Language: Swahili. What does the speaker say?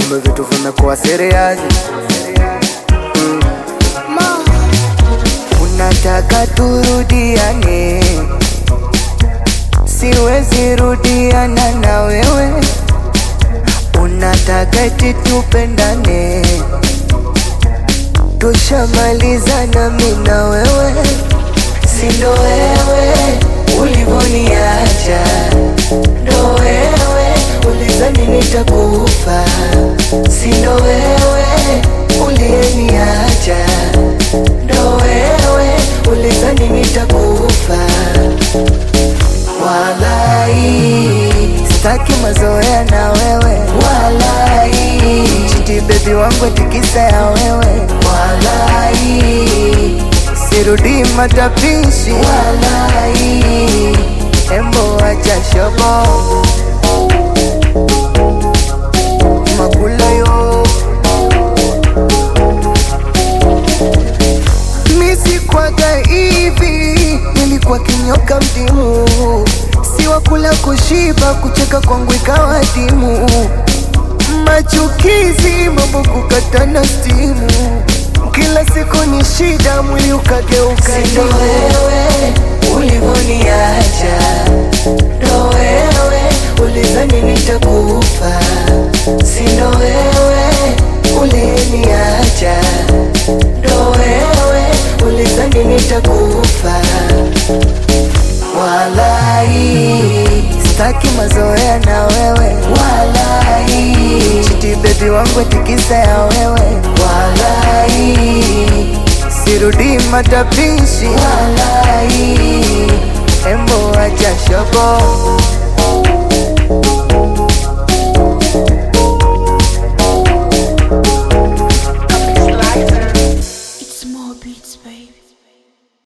kumbe vitu vimekuwa serious. Unataka turudiane, siwezi rudiana na wewe. Unataka eti tupendane, tushamalizana mi na wewe, sindo wewe ulivoniacha, ndo wewe ulizani nitakufa, sindo wewe uliyeniacha, ndo wewe ulizani nitakufa. Walai, sitaki mazoea na wewe walai, chiti bebi wangu tikisa ya wewe walai, sirudi matapishi walai, embo acha shobo makula yo misi kwaga hivi, nilikuwa kinyoka mdimu, si wa kula kushiba, kucheka kwangu ikawa dimu, machukizi, mambo kukatana stimu, kila siku ni shida, mwili ukageuka Sindo wewe ulivoniacha, ndo wewe ulizani nitakufa, sindo wewe uliyeniacha, ndo wewe ulizani nitakufa. Walai, sitaki mazoea na wewe walai, chiti bebi wangu tikisa ya wewe walai, sirudi matapishi walai, embo acha shobo It's more beats, baby.